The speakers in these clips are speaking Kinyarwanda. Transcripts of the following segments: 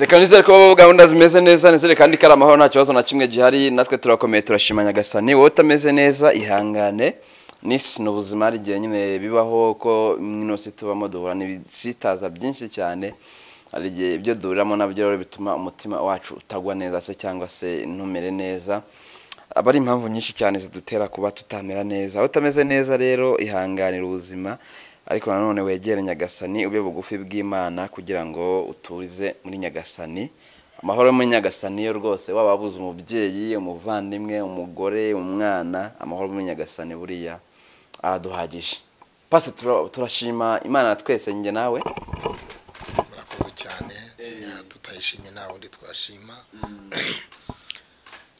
reka nizere ko gahunda zimeze neza nizere kandi ko ari amahoro nta kibazo na kimwe gihari natwe turakomeye turashima nyagasani wowe utameze neza ihangane n'isi ni ubuzima hari igihe nyine bibaho ko ino si tubamo duhura n'ibisitaza byinshi cyane hari igihe ibyo duhuriramo nabyo rero bituma umutima wacu utagwa neza se cyangwa se ntumere neza aba ari impamvu nyinshi cyane zidutera kuba tutamera neza aho utameze neza rero ihanganira ubuzima ariko nanone wegere nyagasani ube bugufi bw'imana kugira ngo uturize muri nyagasani amahoro yo muri nyagasani yo rwose waba wabuze umubyeyi umuvandimwe umugore umwana amahoro muri nyagasani buriya araduhagije pasi turashima imana twese njye nawe murakoze cyane tutayishimye nta wundi twashima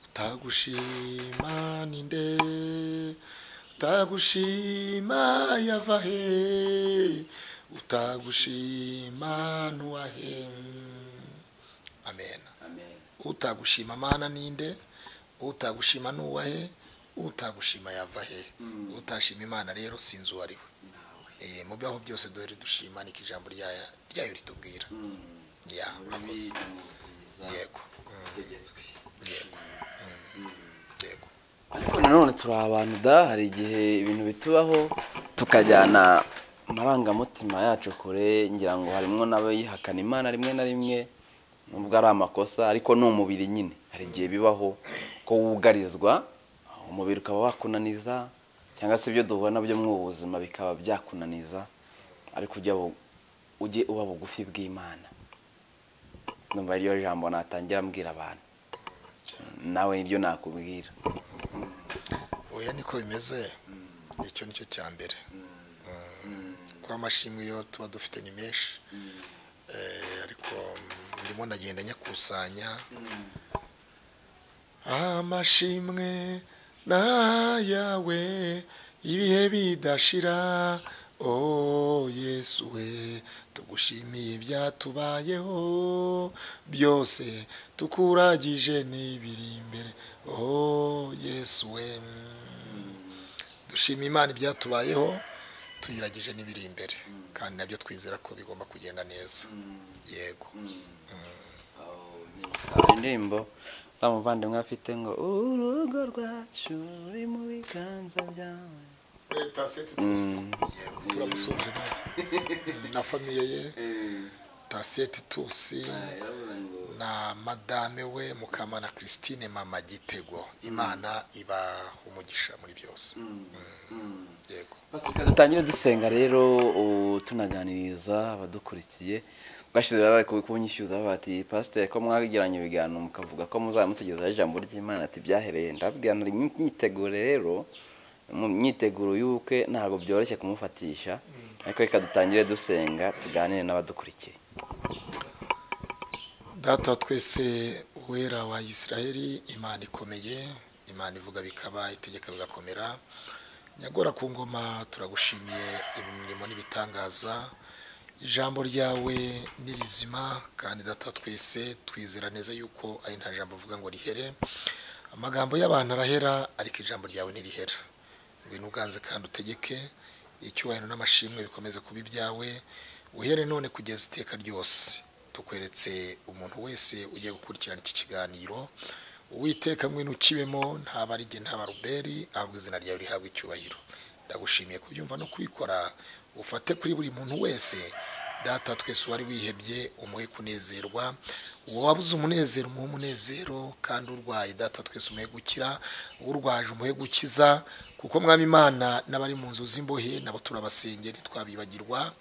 utagushima ninde utagushima yava he utagushima nuwahe amen utagushima mana ninde utagushima nuwahe utagushima yava he utashima imana rero sinzi uwo ari we mu byaho byose duhere dushima niko ijambo ryaya ryayo ritubwira ya murakoze yego yego yego ariko nanone turi abantu da hari igihe ibintu bitubaho tukajyana amarangamutima yacu kure ngira ngo harimo n'abayihakana imana rimwe na rimwe nubwo ari amakosa ariko ni umubiri nyine hari igihe bibaho ko wugarizwa umubiri ukaba wakunaniza cyangwa se ibyo duhura nabyo mu buzima bikaba byakunaniza ariko ujya bu- ujye uba bugufi bw'imana numva iryo jambo natangira ambwira abantu nawe niryo nakubwira oya niko bimeze icyo nicyo cya mbere kuba amashimwe yo tuba dufite ni menshi Eh, ariko ndimo ndagenda nyakusanya amashimwe n'ayawe ibihe bidashira o yesu we tugushimiye ibyatubayeho byose tukuragije n'ibiri imbere o yesu we dushima imana ibyatubayeho tuyiragije n'ibiri imbere kandi nabyo twizera ko bigomba kugenda neza yego indirimbo uriya muvandimwe afite ngo urugo rwacu ruri mu biganza byawe leta seti tuzi yego turamusoje nawe na famiye ye taseti tusi na madame we mukamana christine mama gitego imana ibaha umugisha muri byose Mm. yego Reka dutangire dusenga rero ubu tunaganiriza abadukurikiye bwashize bari kunyishyuza bati pasiteri ko mwagiranye ibiganiro mukavuga ko muzaba mutugezaho ijambo ry'imana ati byahereye ndabwira nari mu myiteguro rero mu myiteguro y'ubukwe ntabwo byoroshye kumufatisha ariko reka dutangire dusenga tuganire n'abadukurikiye data wa twese uwera wa isiraheli imana ikomeye imana ivuga bikaba itegeka bigakomera nyagora ku ngoma turagushimiye imirimo n'ibitangaza ijambo ryawe ni rizima kandi data wa twese twizera neza yuko ari nta jambo uvuga ngo rihere amagambo y'abantu arahera ariko ijambo ryawe ntirihera ngwino uganze kandi utegeke icyubahiro n'amashimwe bikomeze kuba ibyawe uhere none kugeza iteka ryose tukweretse umuntu wese ugiye gukurikirana iki kiganiro uwiteka mwino ukibemo nta barige nta baruberi ahubwo izina ryawe rihabwa icyubahiro ndagushimiye kubyumva no kubikora ufate kuri buri muntu wese data twese wari wihebye umuhe kunezerwa uwo wabuze umunezero umuhe umunezero kandi urwaye data twese umuhe gukira urwaje umuhe gukiza kuko mwami imana n'abari mu nzu z'imbohe nabo turabasengera ntitwabibagirwa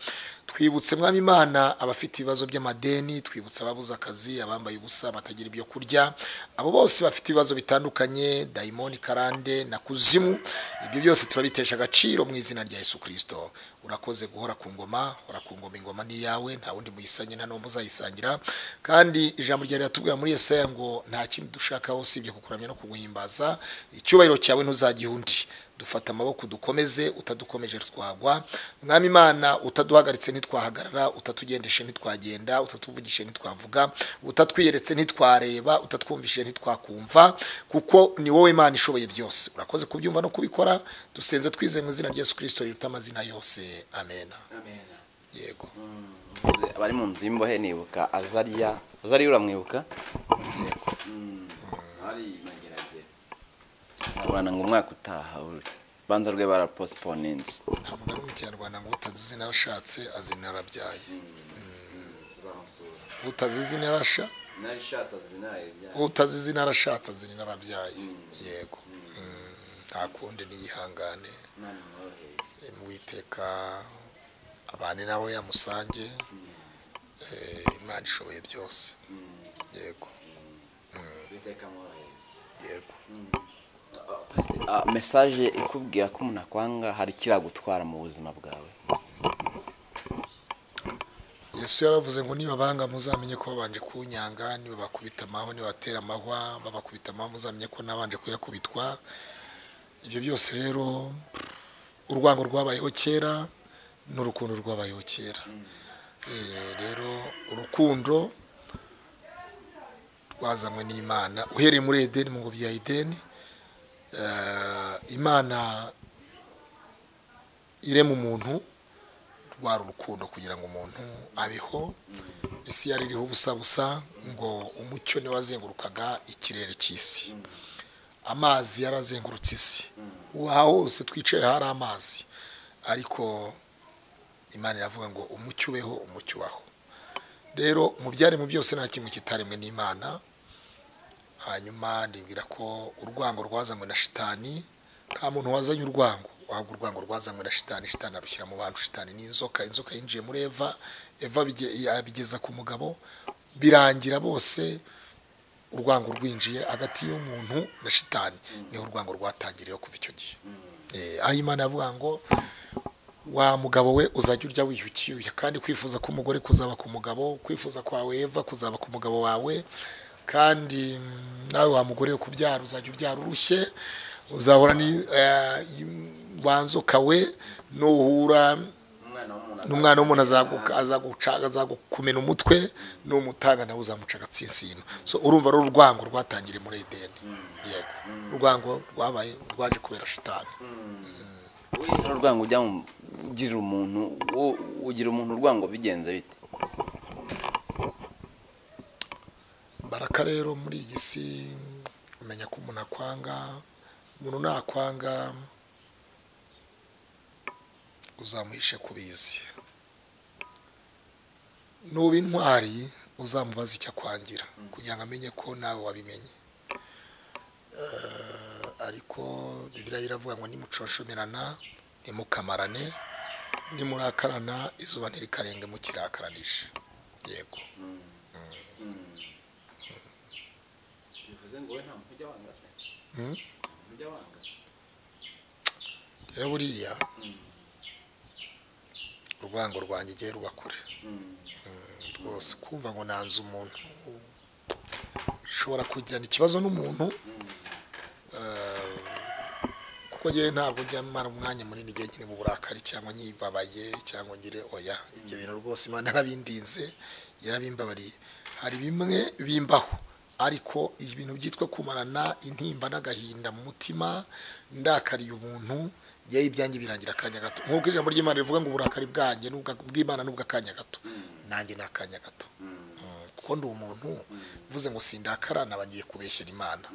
twibutse mwami imana abafite ibibazo by'amadeni twibutse ababuze akazi abambaye ubusa batagira ibyo kurya abo bose bafite ibibazo bitandukanye dayimoni karande na kuzimu ibyo byose turabitesha agaciro mu izina rya yesu kirisito urakoze guhora ku ngoma hora ku ngoma ingoma ni iyawe nta wundi muyisanye nta n'uwo muzayisangira kandi ijambo ryawe riratubwira muri yesaya ngo nta kindi dushakaho usibye kukuramya no kuguhimbaza icyubahiro cyawe ntuzagiha undi dufata amaboko dukomeze utadukomeje twagwa mwami imana utaduhagaritse ntitwahagarara utatugendeshe ntitwagenda utatuvugishe ntitwavuga utatwiyeretse ntitwareba utatwumvishe ntitwakumva kuko ni wowe imana ishoboye byose urakoze kubyumva no kubikora dusenze twizeye mu izina rya yesu kirisito riruta amazina yose amen yego abari mu nzu y'imbohe nibuka azariya azariya uramwibuka yego hari mageragere nzaburana ngo umwaka utaha urubanza rwe baraposiponinze umugore mu kinyarwanda ngo utazi izina arashatse azina arabyaye utazi izina arasha nari ishatse azinaye utazi izina arashatse azina arabyaye yego Mm. nta kundi niyihangane mwiteka abane nawe yamusange Eh, imana ishoboye byose yego yego mesaje ikubwira ko umuntu akwanga hari kiragutwara mu buzima bwawe yesu yaravuze ngo nibabanga muzamenye ko babanje kunyanga nibabakubita amahwa nibatera amahwa babakubita amahwa muzamenye ko nabanje kuyakubitwa ibyo byose rero urwango rwabayeho kera n'urukundo rwabayeho kera Eh, rero urukundo rwazanywe n'imana uhereye muri edeni mu ngobyi ya edeni eh, imana irema umuntu rwari urukundo kugira ngo umuntu abeho isi yari iriho ubusa busa ngo umucyo niwe wazengurukaga ikirere cy'isi amazi yarazengurutse isi aha hose twicaye hari amazi ariko imana iravuga ngo umucyo ubeho umucyo ubaho rero mu byaremwe byose nta kimwe kitaremwe n'imana hanyuma ndibwira ko urwango rwazanywe na shitani nta muntu wazanye urwango wabwo urwango rwazanywe na shitani shitani arushyira mu bantu shitani ni inzoka inzoka yinjiye muri eva eva bige- abigeza ku mugabo birangira bose urwango rwinjiye hagati y'umuntu na shitani niho urwango rwatangiriyeho kuva icyo gihe Eh, aho imana yavuga ngo wa mugabo we uzajya urya wiyukiye kandi kwifuza k'umugore kuzaba ku mugabo kwifuza kwawe eva kuzaba ku mugabo wawe kandi mm, nawe wa mugore we kubyara uzajya ubyara urushye uzahora ni eh, wa nzoka we nuhura n'umwana w'umuntu azaguka- azaguca- azagukumena umutwe n'umutanga nawe uzamuca agatsinsino so urumva ari urwango rwatangiriye muri edeni yego urwango rwabaye rwaje kubera shitani hari urwango ujya mu ugirira umuntu wo- ugira umuntu urwango bigenze bite baraka rero muri iyi si umenya ko umuntu akwanga umuntu nakwanga uzamuhishe ku bizi nuba intwari uzamubaza icyo akwangira kugira ngo amenye ko nawe wabimenye Eh, ariko bibiriya iravuga ngo nimuconshomerana nimukamarane nimurakarana izuba ntirikarenga mukirakaranije yego Mm. rero buriya urwango rwanjye igihe ruba kure rwose kumva ngo nanze umuntu ushobora kugirana ikibazo n'umuntu eh, kuko njyewe ntabwo njya mara umwanya munini igihe nkiri mu burakari cyangwa nyibabaye cyangwa ngire oya ibyo bintu rwose imana yarabindinze yarabimbabariye hari bimwe bimbaho ariko ibintu byitwa kumarana intimba n'agahinda mu mutima ndakariye umuntu yewe ibyanjye birangira akanya gato nk'uko ijambo ry'imana rivuga ngo uburakari bwanjye n'ubwa- bw'imana n'ubwa akanya gato nanjye ni akanya gato Mm, kuko ndi umuntu mvuze ngo sindakara naba ngiye kubeshyera imana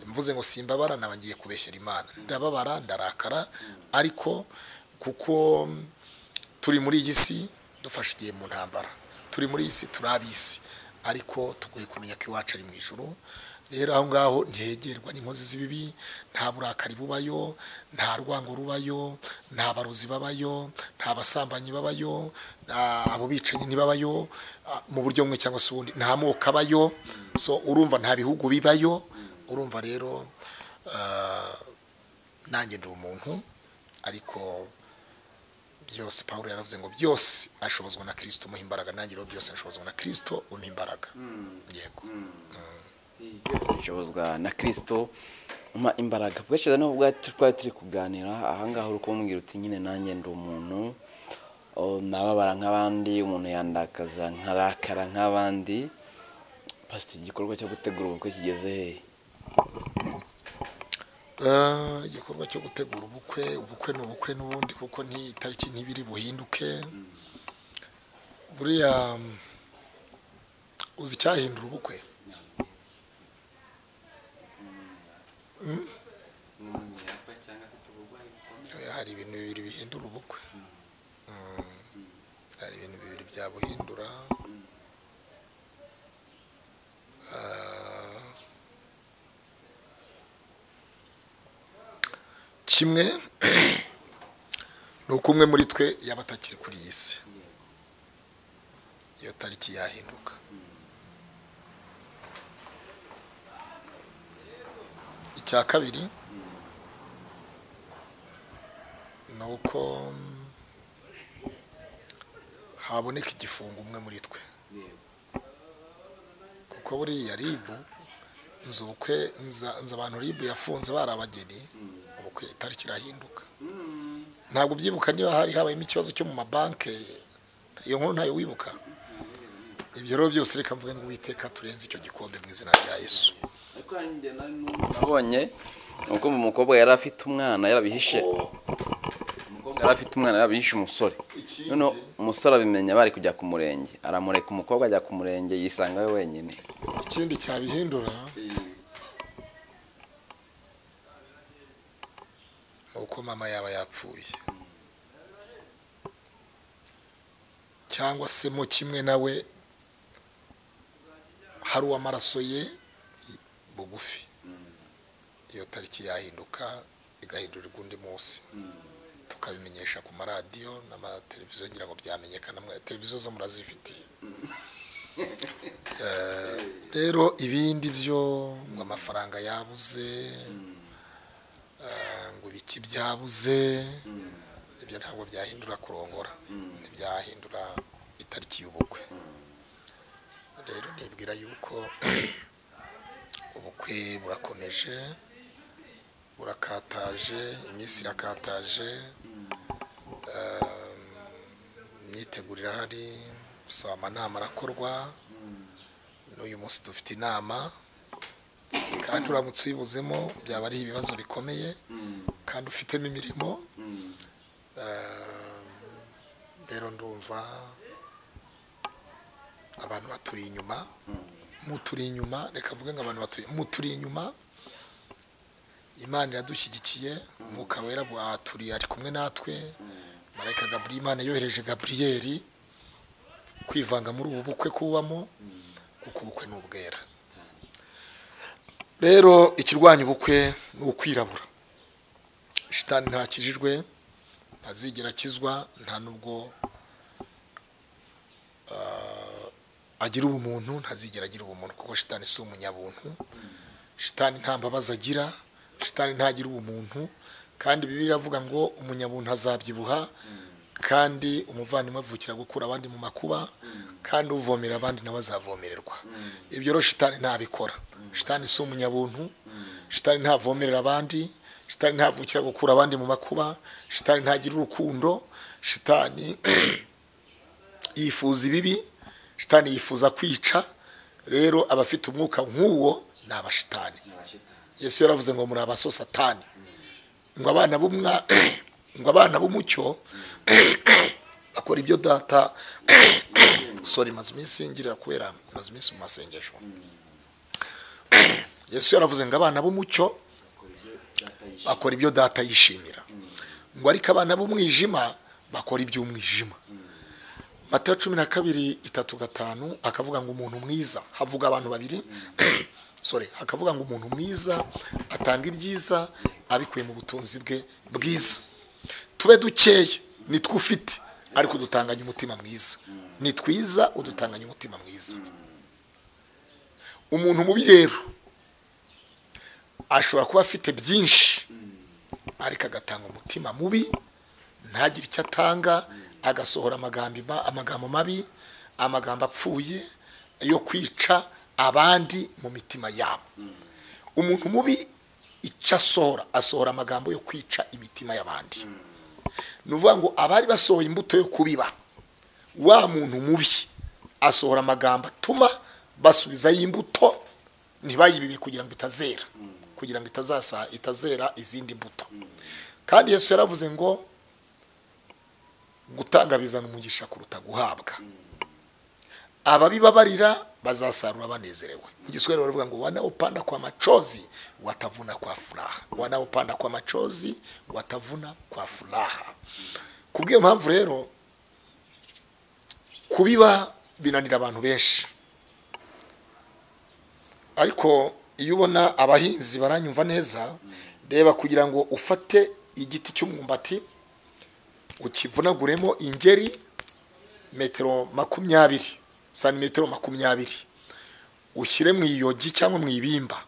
mvuze ngo simbabara naba ngiye kubeshyera imana ndababara ndarakara ariko kuko mm, turi muri iyi si dufashe igihe mu ntambara turi muri iyi si turi ab'isi ariko tugoye kumenya ko iwacu ari mu ijoro rero aho ngaho ntihegerwa n'inkozi z'ibibi nta burakari bubayo nta rwango rubayo nta barozi babayo nta basambanyi babayo nta- abo bicanyi ntibabayo ah, mu buryo bumwe cyangwa se ubundi nta moko abayo so urumva nta bihugu bibayo urumva rero ah, nanjye ndi umuntu ariko byose paul yaravuze ngo byose ashobozwa na kirisito umuha imbaraga nanjye rero byose ashobozwa na kirisito umuha imbaraga yego byose bishobozwa na kirisito umpa imbaraga bwacyiza n'ubwo twari turi kuganira ahangaha uri kumbwira uti nyine nanjye ndi umuntu o, nababara nk'abandi umuntu yandakaza nkarakara nk'abandi pasita igikorwa cyo gutegura ubukwe kigeze hehe Eh, igikorwa cyo gutegura ubukwe ubukwe ni ubukwe n'ubundi kuko nti- itariki ntibiri buhinduke buriya uzi icyahindura ubukwe Oya, hari ibintu bibiri bihindura ubukwe Mm. hari ibintu bibiri byabuhindura Ah. kimwe ni uko umwe muri twe yaba atakiri kuri iyi si iyo tariki yahinduka icya kabiri ni uko haboneka igifungo umwe muri twe kuko buriya ribu nzi ubukwe nza- nzi abantu ribu yafunze bari abageni ubukwe itariki irahinduka ntabwo ubyibuka niba hari habayemo ikibazo cyo mu mabanki iyo nkuru ntayo wibuka ibyo rero byose reka mvuge ngo uwiteka turenze icyo gikombe mu izina rya yesu ariko hari igihe nari n'ubu nabonye ubwo mu mukobwa yari afite umwana yarabihishe umukobwa yari afite umwana yarabihishe umusore Ikindi- noneho umusore abimenya bari kujya ku murenge aramureka umukobwa ajya ku murenge yisanga we wenyine ikindi cyabihindura ni uko mama yaba yapfuye cyangwa se mo kimwe nawe hari uw'amaraso ye bugufi iyo tariki yahinduka igahindurirwa undi munsi tukabimenyesha ku maradiyo n'amateleviziyo ngira ngo byamenyekana mwe- televiziyo zo murazifitiye Eh, rero ibindi byo ngo amafaranga yabuze eh, ngo ibiki byabuze ibyo ntabwo byahindura kurongora ntibyahindura itariki y'ubukwe rero nibwira yuko ubukwe burakomeje burakataje iminsi irakataje eh, imyiteguro irahari saba amanama arakorwa n'uyu munsi dufite inama kandi uramutse uyibuzemo byaba ari ibibazo bikomeye kandi ufitemo imirimo Eh, rero ndumva abantu baturi inyuma muturi inyuma reka mvuge ngo abantu baturi muturi inyuma imana iradushyigikiye umwuka wera bwaturiye ari kumwe natwe marayika gaburiyeli imana yohereje gaburiyeli kwivanga muri ubu bukwe kubamo kuko ubukwe ni ubwera rero ikirwanya ubukwe ni ukwirabura shitani ntakijijwe ntazigera akizwa nta nubwo ah, agira ubumuntu ntazigera agira ubumuntu kuko shitani si umunyabuntu shitani nta mbabazi agira shitani ntagira ubumuntu kandi bibiliya iravuga ngo umunyabuntu azabyibuha kandi umuvandimwe avukira gukura abandi mu makuba kandi uvomera abandi nawe azavomererwa ibyo rero shitani ntabikora shitani si umunyabuntu shitani ntavomerera abandi shitani ntavukira gukura abandi mu makuba shitani ntagira urukundo shitani yifuza ibibi shitani yifuza kwica rero abafite umwuka nk'uwo ni abashitani yesu yaravuze ngo muri abaso satani ngo abana b'umwa ngo abana b'umucyo bakora ibyo data sorry maze iminsi ngira kubera maze iminsi mu masengesho yesu yaravuze ngo abana b'umucyo bakora ibyo data yishimira ngo ariko abana b'umwijima bakora iby'umwijima matayo cumi na kabiri itatu gatanu akavuga ngo umuntu mwiza havuga abantu babiri sorry hakavuga ngo umuntu mwiza atanga ibyiza abikuye mu butunzi bwe bwiza tube dukeya nitwo ufite ariko udutanganye umutima mwiza ni twiza udutanganye umutima mwiza umuntu mubi rero ashobora kuba afite byinshi ariko agatanga umutima mubi ntagire icyo atanga agasohora amagambo ima- amagambo mabi amagambo apfuye yo kwica abandi mu mitima yabo umuntu mubi icyo asohora asohora amagambo yo kwica imitima y'abandi ni ukuvuga ngo abari basohoye imbuto yo kubiba wa muntu mubi asohora amagambo atuma basubizayo imbuto ntibayibibe kugira ngo itazera kugira ngo itazasa itazera izindi mbuto kandi yesu yaravuze ngo gutanga bizana umugisha kuruta guhabwa ababibabarira bazasarura banezerewe mu giswahili baravuga ngo wanaopanda kwa machozi watavuna kwa furaha wanaopanda kwa machozi watavuna kwa furaha ku bw'iyo mpamvu rero kubiba binanira abantu benshi ariko iyo ubona abahinzi baranyumva neza reba kugira ngo ufate igiti cy'umwumbati ukivunaguremo ingeri metero makumyabiri santimetero makumyabiri ushyire mu iyogi cyangwa mu ibimba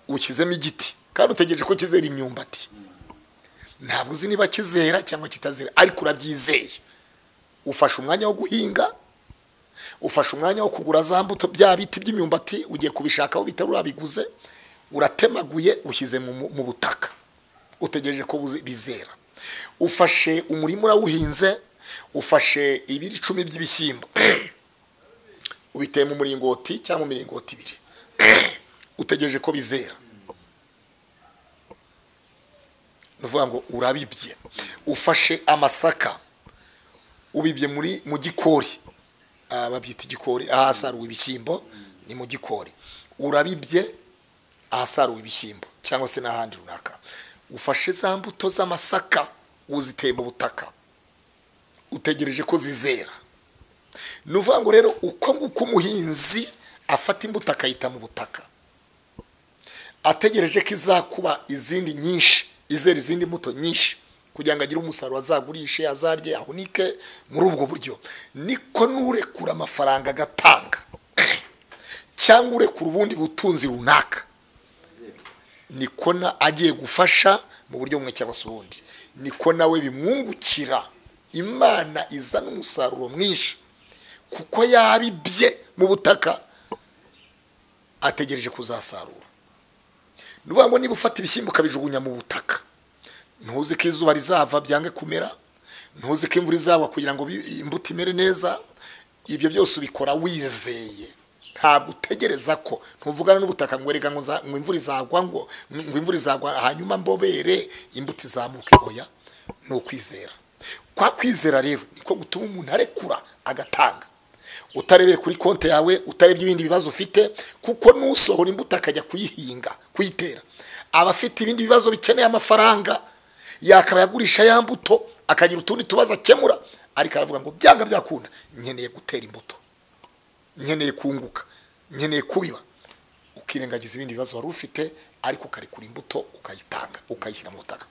ukizemo igiti kandi utegereje ko kizera imyumbati ntabwo uzi niba kizera cyangwa kitazera ariko urabyizeye ufashe umwanya wo guhinga ufashe umwanya wo kugura za mbuto bya biti by'imyumbati ugiye kubishaka aho bitari urabiguze uratemaguye ushyize mu mu butaka utegereje ko buze- bizera ufashe umurima urawuhinze ufashe ibiri icumi by'ibishyimbo ubiteye mu muringoti cyangwa mu miringoti ibiri utegereje ko bizera ni ukuvuga ngo urabibye ufashe amasaka ubibye muri mu gikori Ah, babyita igikori ahasaruwe ibishyimbo ni mu gikori urabibye ahasaruwe ibishyimbo cyangwa se n'ahandi runaka ufashe za mbuto z'amasaka uziteye mu butaka utegereje ko zizera ni ukuvuga ngo rero uko nguko umuhinzi afata imbuto akayita mu butaka ategereje ko izakuba izindi nyinshi izera izindi mbuto nyinshi kugira ngo agire umusaruro azagurishe azarye ahunike muri ubwo buryo niko n'urekura amafaranga agatanga cyangwa urekura ubundi butunzi runaka niko na agiye gufasha mu buryo bumwe cyangwa se ubundi niko nawe bimwungukira imana izana umusaruro mwinshi kuko yaribye mu butaka ategereje kuzasarura ni ukuvuga ngo niba ufata ibishyimbo ukabijugunya mu butaka ntuzi ko izuba rizava byange kumera ntuzi ko imvura izagwa kugira ngo bi- imbuto imere neza ibyo byose ubikora wizeye ntabwo utegereza ko ntuvugana n'ubutaka ngo erega ngo za- ngo imvura izagwa ngo ngo imvura izagwa hanyuma mbobere imbuto izamuke oya ni ukwizera kwa kwizera rero niko gutuma umuntu arekura agatanga utarebeye kuri konti yawe utarebye ibindi bibazo ufite kuko n'usohora imbuto akajya kuyihinga kuyitera aba afite ibindi bibazo bikeneye amafaranga yakaba yagurisha ya mbuto akagira utundi tubazo akemura ariko aravuga ngo byanga byakunda nkeneye gutera imbuto nkeneye kunguka nkeneye kubiba ukirengagiza ibindi bibazo wari ufite ariko ukarekura imbuto ukayitanga ukayishyira mu butaka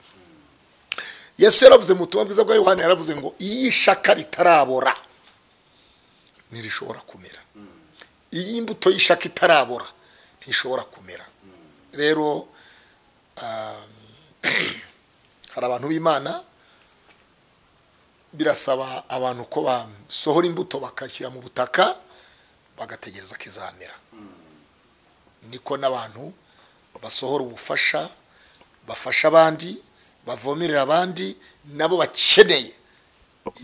yesu yaravuze mu butumwa bwiza bwa yohani yaravuze ngo iyo ishaka ritarabora ntirishobora kumera iyi mbuto y'ishaka itarabora ntishobora kumera rero um, hari abantu b'imana birasaba abantu ko basohora imbuto bakashyira mu butaka bagategereza ko izamera niko n'abantu basohora ubufasha bafasha abandi bavomerera abandi nabo bakeneye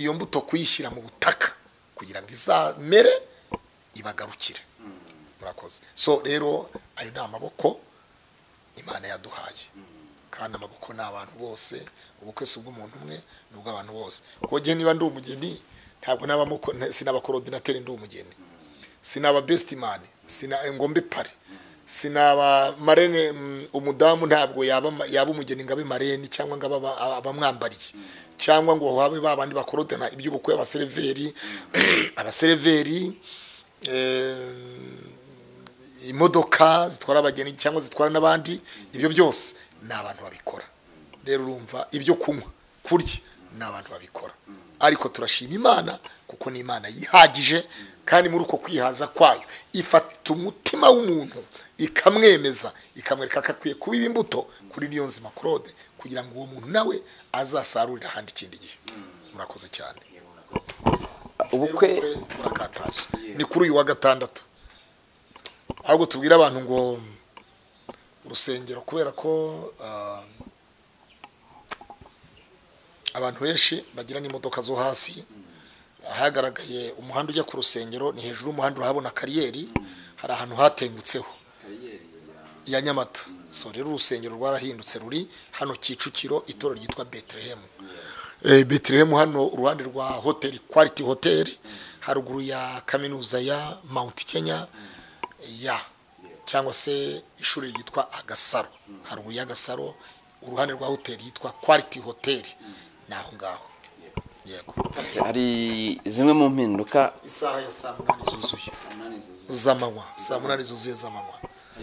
iyo mbuto kuyishyira mu butaka kugira ngo izamere ibagarukire murakoze so rero ayo ni amaboko imana yaduhaye kandi amaboko ni abantu bose ubukwe si ubw'umuntu umwe ni ubw'abantu bose kuko njye niba ndi umugeni ntabwo nabamo ko- nta- sinaba korodinateri ndi umugeni sinaba besimani sina ngombe pare sinaba marene mm, umudamu ntabwo yaba ma- yaba umugeni ngo abe marene cyangwa ngo abe aba- abamwambariye cyangwa ngo habe ba bandi bakorodana iby'ubukwe abaseriveri abaseriveri eh, imodoka zitwara abageni cyangwa zitwara n'abandi ibyo byose ni abantu babikora rero urumva ibyo kunywa kurya ni abantu babikora ariko turashima imana kuko ni imana yihagije kandi muri uko kwihaza kwayo ifata umutima w'umuntu ikamwemeza ikamwereka ko akwiye kubiba imbuto kuri niyo nzima claude kugira ngo uwo muntu nawe azasarurire ahandi ikindi gihe murakoze cyane ubukwe Rero burakataje ni kuri uyu wa gatandatu ahubwo tubwire abantu ngo urusengero kubera ko ah, abantu benshi bagira n'imodoka zo hasi ahagaragaye umuhanda ujya ku rusengero ni hejuru y'umuhanda urahabona kariyeri hari ahantu hatengutseho ya nyamata so rero urusengero rwarahindutse ruri hano kicukiro itorero ryitwa betelehemu betelehemu hano uruhande rwa hoteli kwaliti hoteli haruguru ya kaminuza ya mount kenya ya cyangwa se ishuri ryitwa agasaro haruguru y'agasaro uruhande rwa hoteli yitwa quality hotel ni aho ngaho yego Ese hari zimwe mu mpinduka isaha ya saa munani zuzuye z'amanywa saa munani zuzuye z'amanywa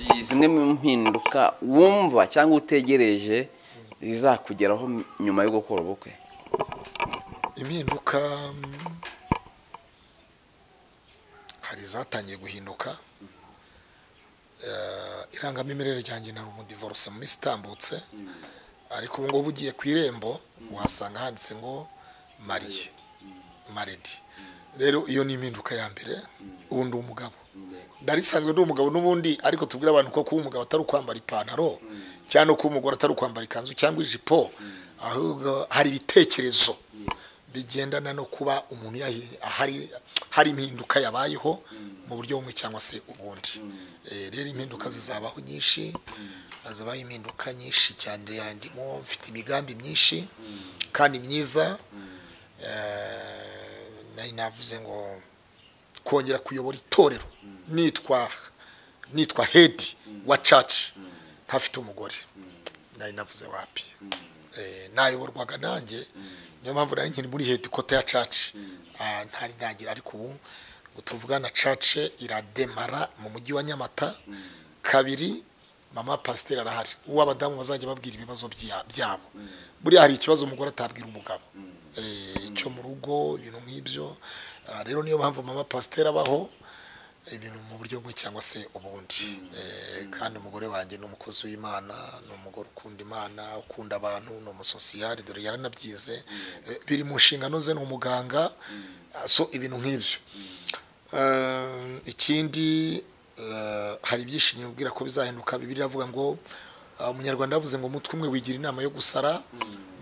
hari zimwe mu mpinduka wumva cyangwa utegereje zizakugeraho nyuma yo gukora ubukwe impinduka mm, hari zatangiye guhinduka Eh, irangamimerere ryanjye nari umudivorce mu minsi itambutse ariko ubu ngubu ugiye ku irembo wasanga handitse ngo mariye maredi rero iyo ni impinduka ya mbere ubu ndi umugabo ndari nsanzwe ndi umugabo n'ubundi ariko tubwira abantu ko kuba umugabo atari ukwambara ipantaro cyangwa no kuba umugore atari ukwambara ikanzu cyangwa ijipo ahubwo hari ibitekerezo bigendana no kuba umuntu yahi- ahari hari impinduka yabayeho mu buryo bumwe cyangwa se ubundi Eh, rero impinduka zizabaho nyinshi hazabaho impinduka nyinshi cyane yandimo mfite imigambi myinshi kandi myiza Eh, nari navuze ngo kongera kuyobora itorero nitwa nitwa hedi wa caci ntafite umugore nari navuze wapi Eh, nayoborwaga nanjye niyo mpamvu nari nkiri muri hedi kote ya caci Ah, ntari nagira ariko ubu ubu tuvugana cace irademara mu mujyi wa nyamata kabiri mama pasiteri arahari uwo abadamu bazajya babwira ibibazo bya- byabo buriya hari ikibazo umugore atabwira umugabo Eh, cyo mu rugo ibintu nk'ibyo Ah, rero niyo mpamvu mama pasiteri abaho ibintu mu buryo bumwe cyangwa se ubundi Eh, kandi umugore wanjye ni umukozi w'imana ni umugore ukunda imana ukunda abantu ni umusosiyali dore yaranabyize Eh, biri mu nshingano ze ni umuganga Ah, so ibintu nk'ibyo Eh, ikindi eh, hari byinshi nibwira ko bizahinduka bibiri avuga ngo ah, umunyarwanda yavuze ngo umutwe umwe wigira inama yo gusara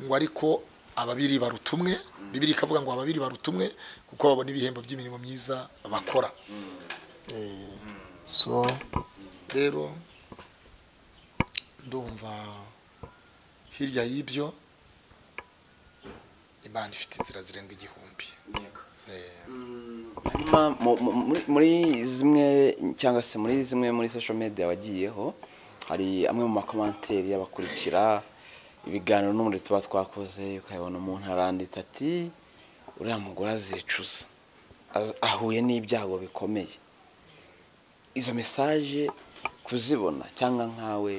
ngo ariko ababiri baruta umwe bibiri ikavuga ngo ababiri baruta umwe kuko babona ibihembo by'imirimo myiza bakora Eh, so rero ndumva hirya y'ibyo imana ifite inzira zirenga igihumbi Eh, hanyuma mu- mu- muri- muri zimwe cyangwa se muri zimwe muri social media wagiyeho hari amwe mu makomanteri y'abakurikira ibiganiro n'umuriro tuba twakoze ukabibona umuntu aranditse ati uriya mugore azicuza Az- ahuye n'ibyago bikomeye izo mesaje kuzibona cyangwa nkawe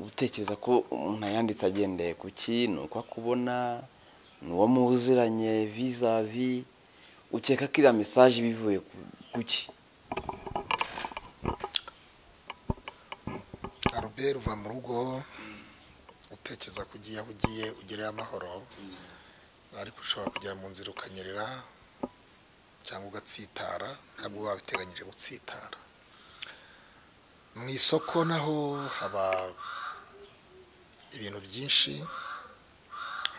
utekereza ko umuntu ayanditse agendeye ku ki ni uko akubona ni uwo muziranye vizavi ukeka ko iriya mesaje iba ivuye ku- ku ki Albert uva mu rugo utekereza ko ugiye aho ugiye ugereyo amahoro ariko ushobora kugera mu nzira ukanyerera cyangwa ugatsitara ntabwo uba wabiteganyije gutsitara mu isoko naho haba ibintu byinshi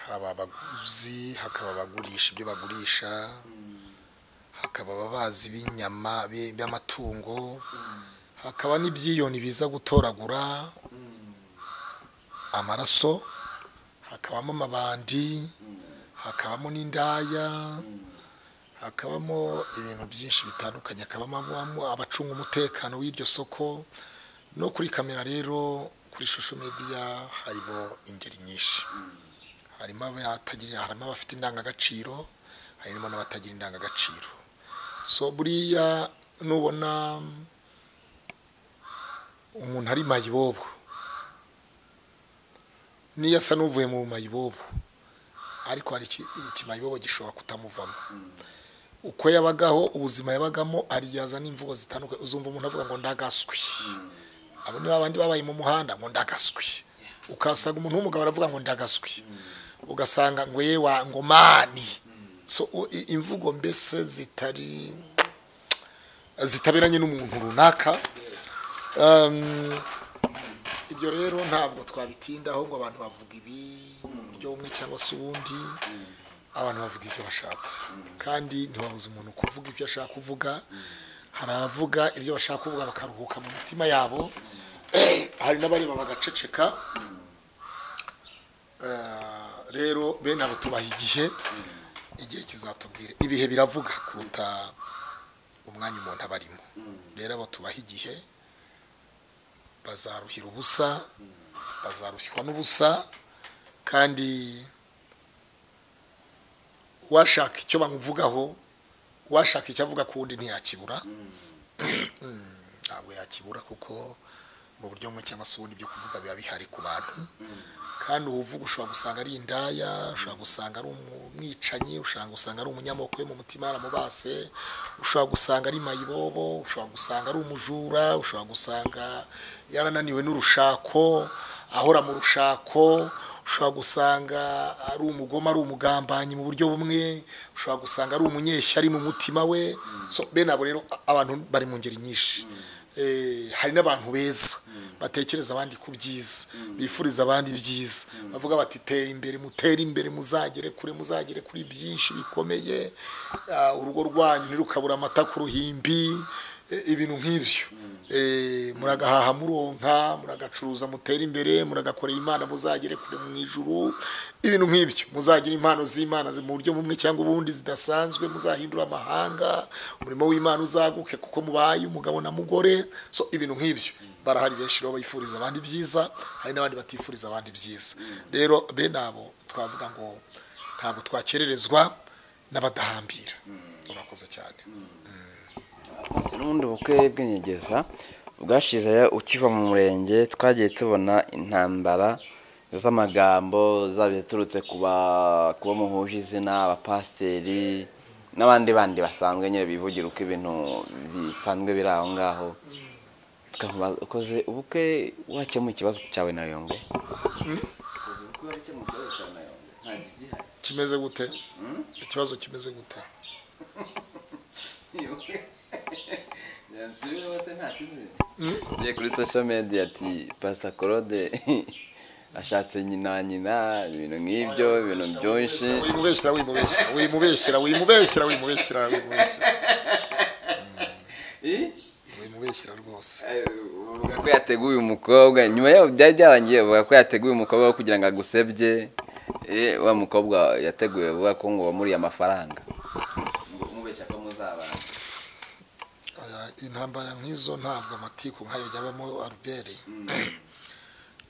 haba abaguzi hakaba abagurisha ibyo bagurisha hakaba ababazi b'inyama bi- by'amatungo hakaba n'ibyiyoni biza gutoragura amaraso hakabamo amabandi hakabamo n'indaya hakabamo ibintu byinshi bitandukanye hakabamo abo- abacunga umutekano w'iryo soko no kuri kamera rero kuri shusho media harimo ingeri nyinshi harimo abatagira harimo abafite indangagaciro harimo n'abatagira indangagaciro so buriya nubona umuntu ari mayibobo niyo asa n'uvuye mu mayibobo ariko hari iki- ikimayibobo gishobora kutamuvamo uko yabagaho ubuzima yabagamo ariyaza n'imvugo zitandukanye uzumva umuntu avuga ngo ndagaswi abo ni babandi babaye mu muhanda ngo ndagaswi ukasanga umuntu w'umugabo aravuga ngo ndagaswi ugasanga ngo ye wa ngo mani so u- i- imvugo mbese zitari zitaberanye n'umuntu runaka Um, ibyo rero ntabwo twabitindaho ngo abantu bavuga ibi mu buryo bumwe cyangwa se ubundi abantu bavuga ibyo bashatse kandi ntibabuze umuntu kuvuga ibyo ashaka kuvuga hari abavuga ibyo bashaka kuvuga bakaruhuka mu mitima yabo hari n'abareba bagaceceka Eh, rero bene abo tubaha igihe igihe kizatubwira ibihe biravuga kuruta umwanya umuntu aba arimo rero abo tubaha igihe bazaruhira ubusa bazarushywa n'ubusa kandi uwashaka icyo bamuvugaho uwashaka icyo avuga ku wundi ntiyakibura ntabwo yakibura kuko mu buryo bumwe cyangwa se ubundi byo kuvuga biba bihari ku bantu kandi uwuvuga ushobora gusanga ari indaya ushobora gusanga ari umwicanyi ushobora gusanga ari umunyamoko yo mu mutima yaramubase ushobora gusanga ari mayibobo ushobora gusanga ari umujura ushobora gusanga yarananiwe n'urushako ahora mu rushako ushobora gusanga ari umugoma ari umugambanyi mu buryo bumwe ushobora gusanga ari umunyeshyari mu mutima we So, bene abo rero abantu bari mu ngeri nyinshi Eh, hari n'abantu beza batekereza abandi ku byiza bifuriza abandi ibyiza bavuga bati tera imbere mutere imbere muzagere kure muzagere kuri byinshi bikomeye Ah, urugo rwanyu ntirukabura amata ku ruhimbi Eh, ibintu nk'ibyo Eh, muragahaha muronka muragacuruza mutere imbere muragakorera imana muzagere kure mu ijuru ibintu nk'ibyo muzagira impano z'imana mu buryo bumwe cyangwa ubundi zidasanzwe muzahindura amahanga umurimo w'imana uzaguke kuko mubaye umugabo na mugore so ibintu nk'ibyo barahari benshi rero bayifuriza abandi byiza hari n'abandi batifuriza abandi byiza rero bene abo twavuga ngo ntabwo twakererezwa n'abadahambira urakoze cyane Ese n'ubundi bukwe bw'inyegeza bwashize ukiva mu murenge twagiye tubona intambara z'amagambo zaba iziturutse ku ba- ku bo muhuje izina abapasiteri n'abandi bandi basanzwe nyine bivugira uko ibintu bisanzwe biri aho ngaho tukamubaza ukoze ubukwe wakemuye ikibazo cyawe na yombi kimeze gute ikibazo kimeze gute Yagiye kuri social media ati pasita claude ashatse nyina wa nyina ibintu nk'ibyo ibintu byinshi wimubeshyira wimubeshyira wimubeshyira wimubeshyira wimubeshyira wimubeshyira wimubeshyira rwose bavuga ko yateguye umukobwa nyuma yaho byari byarangiye bavuga ko yateguye umukobwa wo kugira ngo agusebye eh, wa mukobwa yateguye bavuga ko ngo wamuriye amafaranga ngo umubeshya ko muzabana Oya, intambara nk'izo ntabwo amatiku nk'ayo yabamo arubere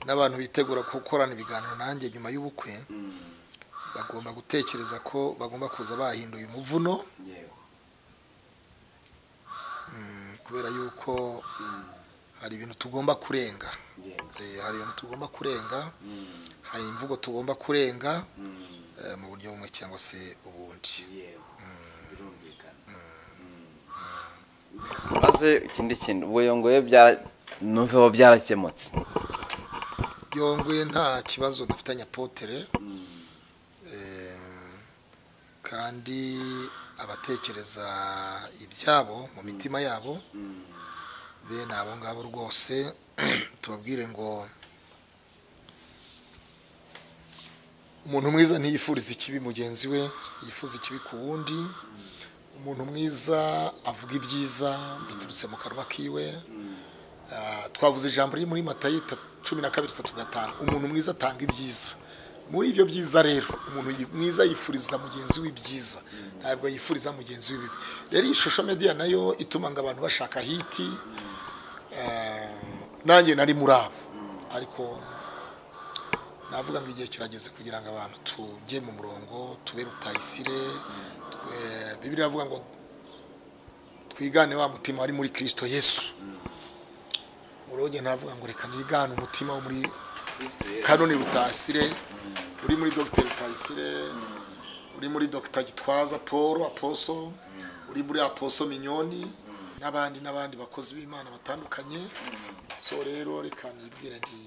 n'abantu bitegura gukorana ibiganiro nanjye nyuma y'ubukwe bagomba gutekereza ko bagomba kuza bahinduye umuvuno yego mm, kubera yuko hari ibintu tugomba kurenga yego Eh, hari ibintu tugomba kurenga hari imvugo tugomba kurenga eh, mu buryo bumwe cyangwa se ubundi yego birumvikana maze ikindi kintu ubuyongoye byara numveho byarakemutse yongwe nta kibazo dufitanye apotere Em, kandi abatekereza ibyabo mu mitima yabo bene abo ngabo rwose tubabwire ngo umuntu mwiza ntiyifuriza ikibi mugenzi we yifuza ikibi ku wundi umuntu mwiza avuga ibyiza biturutse mu kanwa kiwe Ah, twavuze ijambo riri muri matayo ta- cumi na kabiri itatu gatanu umuntu mwiza atanga ibyiza muri ibyo byiza rero umuntu yi- mwiza yifuriza mugenzi we ibyiza ntabwo yifuriza mugenzi we ibibi rero iyi shusho media nayo ituma ngo abantu bashaka hiti ah, nanjye nari muri abo ariko navuga ngo igihe kirageze kugira ngo abantu tujye mu murongo tube rutayisire twe- bibiri avuga ngo twigane wa mutima wari muri kirisito yesu uruge navuga ngo reka nigane umutima wo muri kanoni rutasire uri muri dogiteri rutasire uri muri dogita gitwaza paul aposo uri muri aposo minyoni n'abandi n'abandi bakozi b'imana batandukanye so rero reka nibwire nti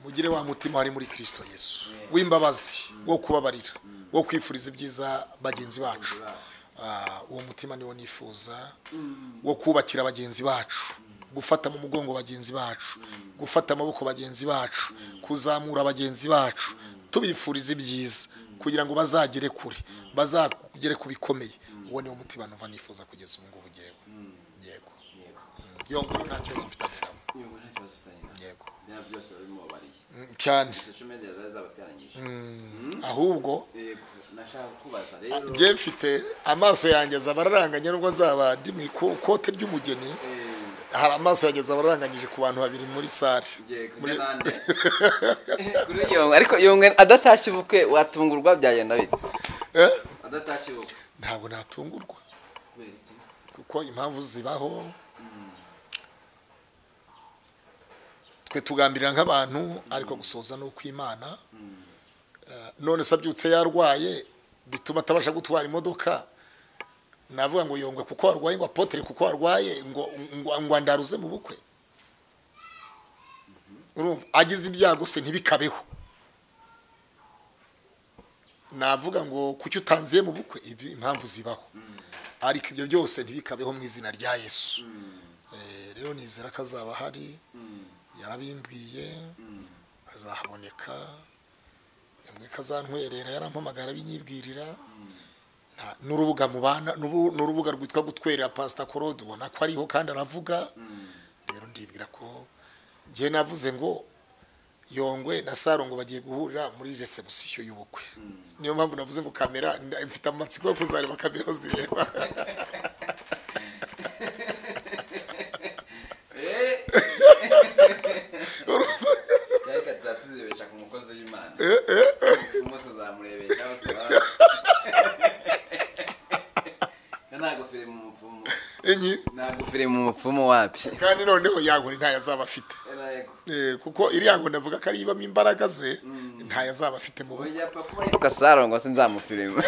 mugire wa mutima wari muri kirisito yesu w'imbabazi wo kubabarira wo kwifuriza ibyiza bagenzi bacu Ah, uwo mutima niwo nifuza wo kubakira bagenzi bacu gufata mu mugongo bagenzi bacu gufata amaboko bagenzi bacu kuzamura bagenzi bacu tubifuriza ibyiza kugira ngo bazagere kure bazagere ku bikomeye uwo niwo mutima numva nifuza kugeza ubu ngubu ngewe yego yongere nta kibazo mfitanye nawe yego niba byose urimo ubariye Mm, cyane social media zari zabateranyije ahubwo Yego, nashaka kubaza rero njye mfite amaso yanjye azaba araranganye nubwo nzaba ndi mu ikote ry'umugeni eh, hari amaso yanjye azaba araranganyije ku bantu babiri muri sare ngiye kumwe nande kuri yongwe ariko yongwe adatashye ubukwe watungurwa byagenda bite Eh? adatashye ubukwe ntabwo natungurwa kubera iki kuko impamvu zibaho twe tugambirira nk'abantu ariko gusoza ni ukw'imana Eh, none se abyutse yarwaye bituma atabasha gutwara imodoka navuga ngo yongwe kuko warwaye ngo apotere kuko warwaye ngo ngo- ngo andaruze mu bukwe urumva agize ibyago se ntibikabeho navuga ngo kuki utanziye mu bukwe ibi impamvu zibaho ariko ibyo byose ntibikabeho mu izina rya yesu Eh, rero nizera ko azaba ahari yarabimbwiye azahaboneka yambwiye ko azantwerera yarampamagara abinyibwirira Nta- n'urubuga mubana n'ubu- n'urubuga rwitwa gutwerera pasita korode ubona ko ariho kandi aravuga rero ndibwira ko njye navuze ngo yongwe na saro ngo bagiye guhurira muri resebusiyo y'ubukwe niyo mpamvu navuze ngo kamera nda- mfite amatsiko yo kuzareba kamera aho zireba cyari katazibesha ku mukozi w'imana umwe tuzamurebesha bose nta goferi mu mupfumu enye nta goferi mu mupfumu wapi kandi noneho yankoni ntayo azaba afite yego Eh, kuko iriya nkoni avuga ko ariyo ibamo imbaraga ze ntayo azaba afite mu ubu bukwe yapfa kuba yitwa sarongo sinzamufirima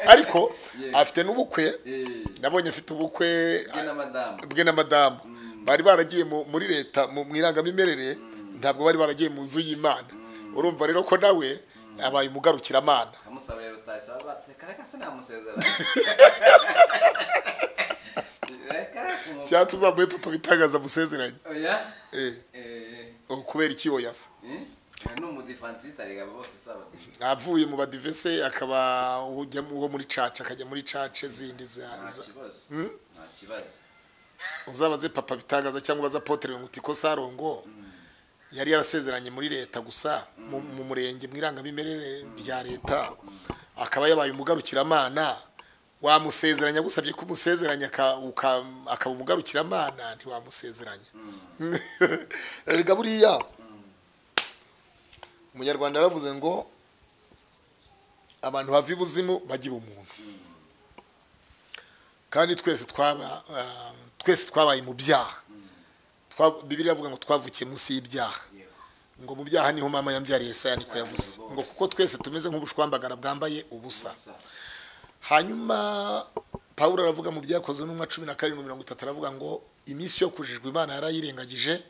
ariko Yeah. afite n'ubukwe Eh. nabonye afite ubukwe bwe na madamu bwe na madamu bari baragiye mu- muri leta mu mu irangamimerere ntabwo bari baragiye mu nzu y'imana urumva rero ko nawe abaye umugarukiramana kamusaba rero utasaba batse kareka sinamusezerana reka kumu cyangwa tuzamuhe papa bitangaza musezeranye oya Eh, eh oh, kubera iki oyasa eh ni umudifantiste arega bose sabato avuye mu badivese akaba ujya mu- uwo muri caca akajya muri caca zindi za- nta za- kibazo Mm? nta kibazo uzabaze papa bitangaza cyangwa ubaze apotere ngo utiko sarongo yari yarasezeranye muri leta gusa mu mu murenge mu irangamimerere rya leta akaba yabaye umugarukiramana wamusezeranya agusabye ko umusezeranya aka- uka- akaba umugarukiramana ntiwamusezeranya erega buriya umunyarwanda yaravuze ngo abantu bava ibuzimu bajya umuntu kandi twese twaba ah, twese twabaye mu byaha Twa- bibiliya avuga ngo twavukiye munsi y'ibyaha yego ngo mu byaha niho mama yambyariye saya niko yavuze ngo kuko twese tumeze nk'ubushwambagara bwambaye ubusa gusa hanyuma pawulo aravuga mu byakozwe n'umwa cumi na karindwi mirongo itatu aravuga ngo iminsi yo kujijwa imana yarayirengagije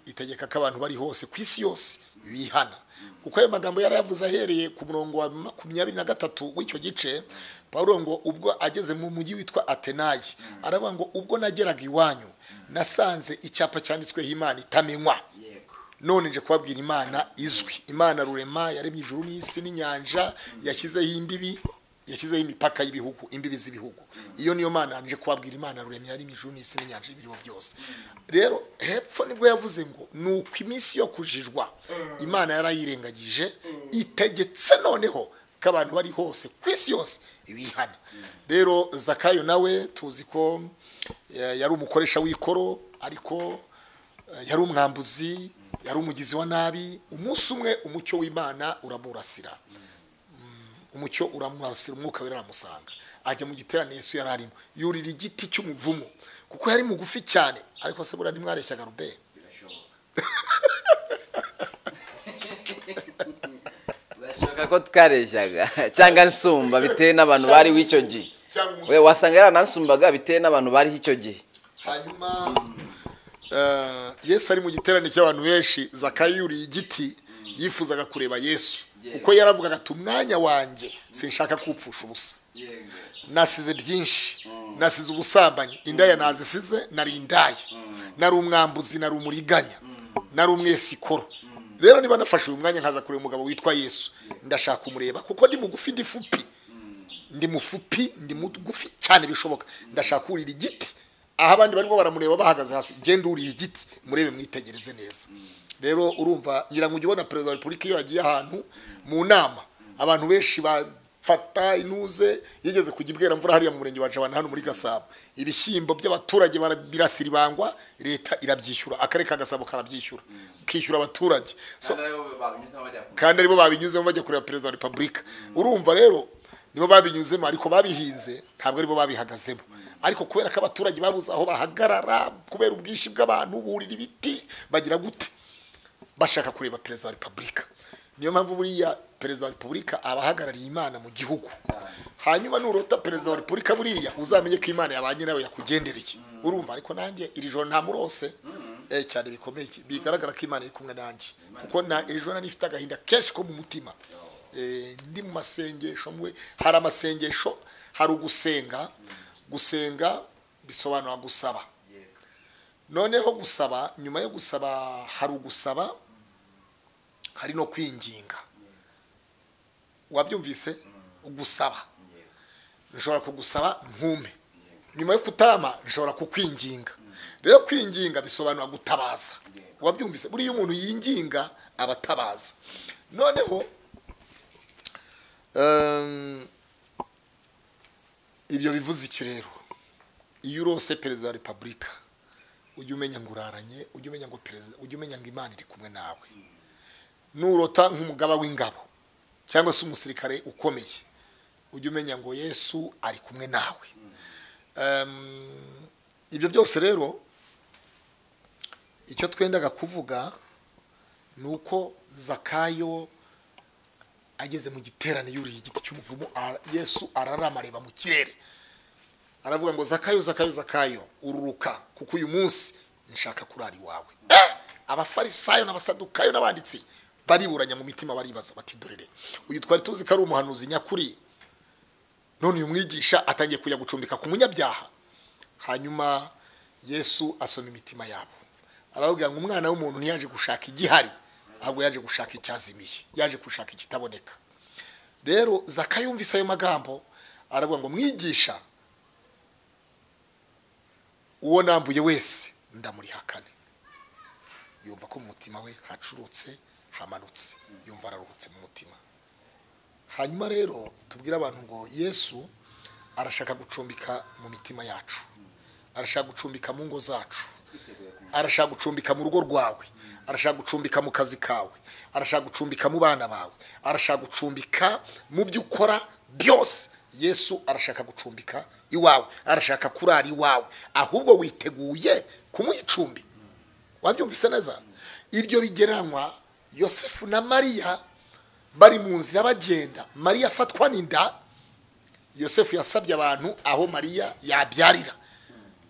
itegeka ko abantu bari hose ku isi yose bihana kuko ayo magambo yarayavuze ahereye ku murongo wa makumyabiri na gatatu w'icyo gice pawulo ngo ubwo ageze mu mujyi witwa atenayi aravuga ngo ubwo nageraga iwanyu nasanze icyapa cyanditsweho imana itamenywa yego none nje kubabwira imana izwi imana rurema yaremye ijuru n'isi n'inyanja yashyizeho imbibi yashyizeho imipaka y'ibihugu imbibi z'ibihugu iyo niyo mana nje kubabwira imana rurema yaremye ijuru n'isi n'inyanja y'ibiriho byose rero hepfo nibwo yavuze ngo ni uko iminsi yo kujijwa imana yarayirengagije itegetse noneho ko abantu bari hose ku isi yose bihana rero zakayo nawe tuzi ko eh, yari umukoresha w'ikoro ariko Eh, yari umwambuzi yari umugizi wa nabi umunsi umwe umucyo w'imana uramurasira Mm, umucyo uramurasira umwuka wera aramusanga ajya mu giterane yesu yari arimo yurira igiti cy'umuvumu kuko yari mugufi cyane ariko se buriya ntimwareshyaga rubeni birashoboka birashoboka ko twareshyaga cyangwa nsumba bitewe n'abantu bariho icyo gihe Cyangwa umusumba. we wasanga yaranansumbaga bitewe n'abantu bariho icyo gihe hanyuma eh, yesu ari mu giterane cy'abantu benshi zakayo yuriye igiti yifuzaga kureba yesu Yego. kuko yaravugaga ati umwanya wanjye sinshaka kuwupfusha ubusa yego nasize byinshi nasize ubusambanyi indaya nazisize nari indaya nari umwambuzi nari umuriganya nari umwesikoro rero niba nafashe uyu mwanya nkaza kureba umugabo witwa yesu ndashaka kumureba kuko ndi mugufi ndi fupi ndi mufupi ndi mugufi cyane bishoboka ndashaka kurira igiti aho abandi barimo baramureba bahagaze hasi genda urira igiti murebe mwitegereze neza rero urumva ngira ngo ujye ubona perezida wa repubulika iyo yagiye ahantu mu nama abantu benshi bafata inuze yigeze kujya ibwera mvura hariya mu murenge wa jabana hano muri gasabo ibishyimbo by'abaturage bara- birasira ibangwa leta irabyishyura akarere ka gasabo karabyishyura kishyura abaturage So- kandi aribo babinyuzemo bajya kureba perezida wa repubulika urumva rero nibo babinyuzemo ariko babihinze ntabwo aribo babihagazemo ariko kubera ko abaturage babuze aho bahagarara kubera ubwinshi bw'abantu burira ibiti bagira gute bashaka kureba perezida wa repubulika niyo mpamvu buriya perezida wa repubulika aba ahagarariye imana mu gihugu hanyuma nurota perezida wa repubulika buriya uzamenye ko imana yabanye nawe yakugendereye urumva ariko nanjye iri joro ntamurose eh cyane bikomeye bigaragara ko imana iri kumwe nanjye kuko na iri joro nifite agahinda kenshi ko mu mutima Eh, ndi mu masengesho mwe hari amasengesho hari ugusenga gusenga bisobanura gusaba noneho gusaba nyuma yo gusaba hari ugusaba hari no kwinginga wabyumvise gusaba nshobora kugusaba ntume nyuma yo kutama nshobora kukwinginga rero kwinginga bisobanura gutabaza wabyumvise buriya umuntu yinginga aba atabaza noneho ehm, ibyo bivuze iki rero iyo urose perezida wa repubulika ujye umenya ngo uraranye ujye umenya ngo perezida ujye umenya ngo imana iri kumwe nawe nurota nk'umugaba w'ingabo cyangwa se umusirikare ukomeye ujye umenya ngo yesu ari kumwe nawe Em, ibyo byose rero icyo twendaga kuvuga ni uko zakayo ageze mu giterane yuriye igiti cy'umuvumo ara- yesu ararama areba mu kirere aravuga ngo zakayo zakayo zakayo ururuka kuko uyu munsi nshaka kurara iwawe Eh! abafarisayo n'abasadukayo n'abanditsi bariburanya mu mitima baribaza bati dorere uyu twari tuzi ko ari umuhanuzi nyakuri none uyu mwigisha atangiye kujya gucumbika ku munyabyaha hanyuma yesu asoma imitima yabo arababwira ngo umwana w'umuntu ntiyaje gushaka igihari ahubwo yaje gushaka icyazimiye yaje gushaka ikitaboneka rero zakayumvise ayo magambo aravuga ngo mwigisha uwo nambuye wese ndamurihakane yumva ko mu mutima we hacurutse hamanutse yumva araruhutse mu mutima hanyuma rero tubwire abantu ngo yesu arashaka gucumbika mu mitima yacu arashaka gucumbika mu ngo zacu arashaka gucumbika mu rugo rwawe arashaka gucumbika mu kazi kawe arashaka gucumbika mu bana bawe arashaka gucumbika mu byo ukora byose yesu arashaka gucumbika iwawe arashaka kurara iwawe ahubwo witeguye kumuha icumbi wabyumvise neza ibyo bigereranywa yosefu na mariya bari mu nzira bagenda mariya afatwa n'inda yosefu yasabye abantu aho mariya yabyarira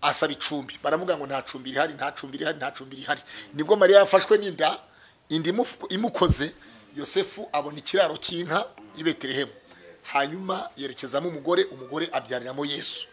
asaba icumbi baravuga ngo nta cumbi rihari nta cumbi rihari nta cumbi rihari nibwo mariya yafashwe n'inda inda imufu- imukoze yosefu abona ikiraro cy'inka i betelehemu hanyuma yerekezamo umugore umugore abyariramo yesu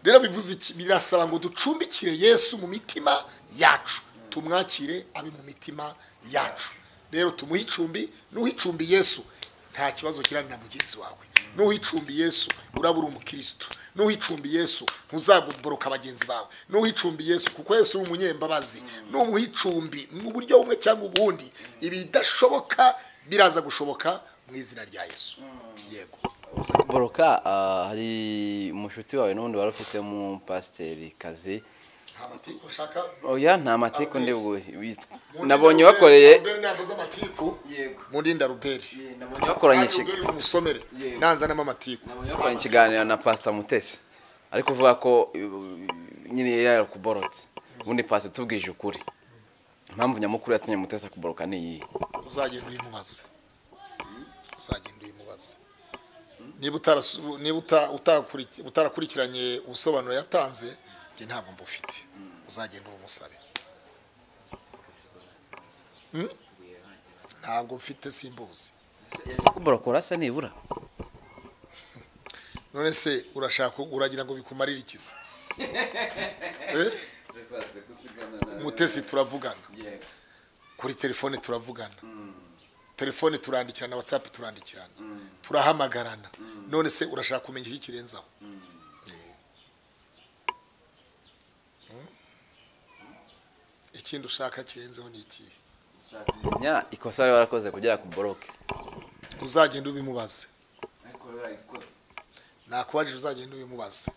rero bivuze iki birasaba ngo ducumbikire yesu mu mitima yacu tumwakire abe mu mitima yacu rero tumuhe icumbi n'uha icumbi yesu nta kibazo kirani na mugenzi wawe n'uwicumbi yesu uraba uri umukirisitu n'uwicumbi yesu ntuzagoboroka bagenzi bawe n'uwicumbi yesu kuko yesu uri umunyembabazi n'uwicumbi mu buryo bumwe cyangwa ubundi ibidashoboka biraza gushoboka mu izina rya yesu yego boroka ah, hari umushuti wawe n'ubundi wari ufite mu pasiteri kazi nta matiku ushaka oya nta matiku ndi bu- wit- Mundinda nabonye Ruberi, wakoreye Ruberi navuze amatiku Yego. mundinda ruberi nabonye wakoranye Kandi iki- Ruberi umusomere Yego. nanzanamo amatiku yakoranye ikiganiro na pasita mutesi ariko uvuga ko uh, nyine yarakuborotse ubundi pasita tubwije ukuri impamvu nyamukuru yatumye mutesi akuboroka ni iyihe uzagenda uyimubaza uzagenda uyimubaza niba utarasu- niba uta- utakuri- utarakurikiranye ubusobanuro yatanze njye ntabwo mbufite uzagenda ubumusabe Hmm? ntabwo mfite simbuzi ese kuborokora urasa nibura none se urashaka uragira ngo bikumarire ikiza Eh? mutesi turavugana kuri telefone turavugana telefone turandikirana watsapu turandikirana turahamagarana none se urashaka kumenya iki kirenzaho Eh. Hmm? ikindi ushaka kirenzeho ni ikihe nshaka kumenya ikosa wari warakoze kugira ngo uboroke uzagenda ubimubaze ariko rero ikosa nakubajije uzagenda ubimubaze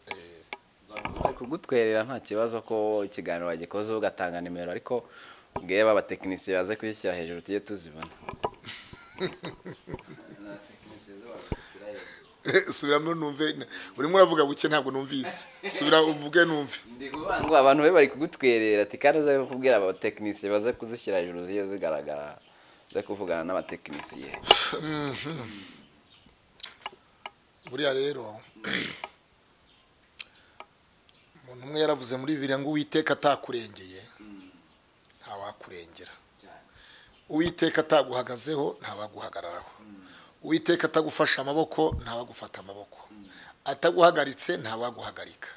Eh, bari kugutwerera nta kibazo ko ikiganiro wagikoze ugatanga nimero ariko ubwiye abatekinisiye baze kuyishyira hejuru tujye tuzibona subiramo numve urimo uravuga buke ntabwo numvise subira uvuge numve ndi kuvuga ngo abantu be bari kugutwerera ati kandi uze kubwira abatekinisiye baze kuzishyira hejuru ziye zigaragara uze kuvugana n'abatekinisiye buriya rero umuntu umwe yaravuze muri bibiri ngo uwiteka atakurengeye ntawakurengera uwiteka ataguhagazeho ntawaguhagararaho uwiteka atagufashe amaboko ntawagufata amaboko ataguhagaritse ntawaguhagarika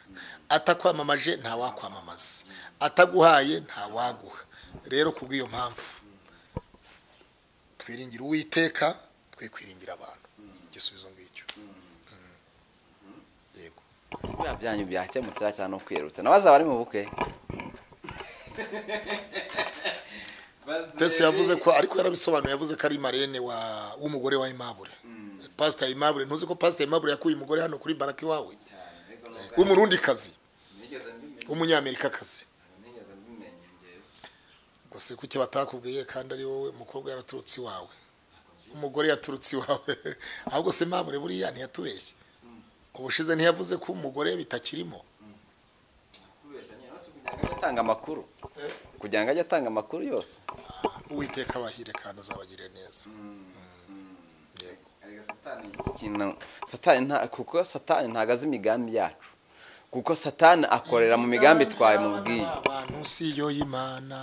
atakwamamaje ntawakwamamaza ataguhaye ntawaguha rero ku bw'iyo mpamvu twiringira uwiteka twe kwiringira abantu igisubizo ngicyo yego bya byanyu byakemutse cyangwa cyane no kwirutsa nabaza abari mu bukwe tese yavuze ko ariko yarabisobanuye yavuze ko ari marene wa w'umugore wa Aimable pastor Aimable ntuzi ko pastor Aimable yakuye umugore hano kuri baraki wawe w'umurundi kazi w'umunyamerika kazi gusa kuki batakubwiye kandi ari wowe umukobwa yaraturutse iwawe umugore yaturutse iwawe ahubwo se Aimable buriya ntiyatubeshye ubushize ntiyavuze ko umugore bitakirimo atanga amakuru kugira ngo ajye atanga amakuru yose uwiteka abahire kandi azabagirire neza Mm, yego ikintu satani nta kuko satani ntago azi imigambi yacu kuko satani akorera mu migambi twaye mu bwiye abantu si yo y'imana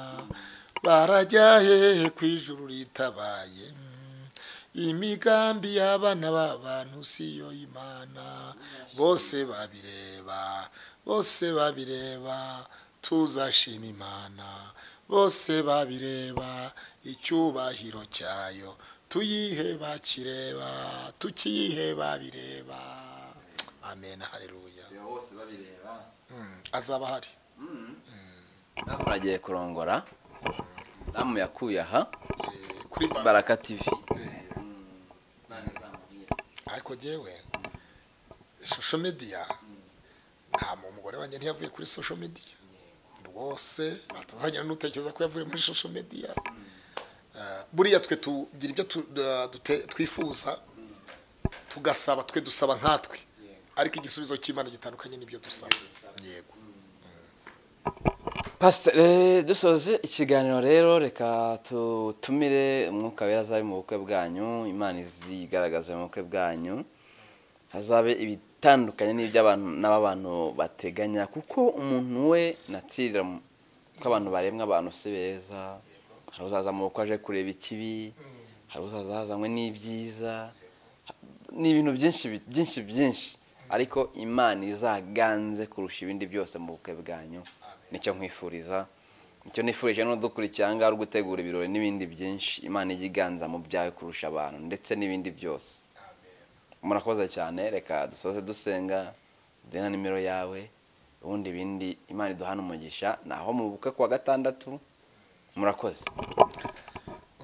barajya hehe ku ijuru ritabaye Mm, imigambi y'abana b'abantu si yo y'imana bose babireba bose babireba tuzashima imana bose babireba icyubahiro cyayo tuyihe bakireba tukiyihe babireba amen haleluya Mm, azaba ahari damu aragiye kurongora damu yakuye aha Eh, kuri ba- baraka tivi ariko jyewe social media nta mu- umugore wanjye ntiyavuye kuri social media rwose atazajya n'utekereza ko yavuye muri social media Eh, buriya twe tugira ibyo tu- da- dute- twifuza tugasaba twe dusaba nkatwe ariko igisubizo cy'imana gitandukanye n'ibyo dusaba yego pasiteri dusoze ikiganiro rero reka tutumire umwuka wera azabe mu bukwe bwanyu imana izigaragaze mu bukwe bwanyu hazabe ibitandukanye n'iby'abantu n'abantu bateganya kuko umuntu we natsirira mu- ko abantu baremwa abantu si beza hari uzaza mu bukwe aje kureba ikibi hari uzaza hazanywe n'ibyiza ni ibintu byinshi bi- byinshi byinshi ariko imana izaganze kurusha ibindi byose mu bukwe bwanyu nicyo nkwifuriza nicyo nifurije n'udukurikira aha ngaha uri gutegura ibirori n'ibindi byinshi imana ijya iganza mu byawe kurusha abantu ndetse n'ibindi byose murakoze cyane reka dusoze dusenga duhe na nimero yawe ubundi ibindi imana iduhana umugisha ni aho mu bukwe kuwa gatandatu murakoze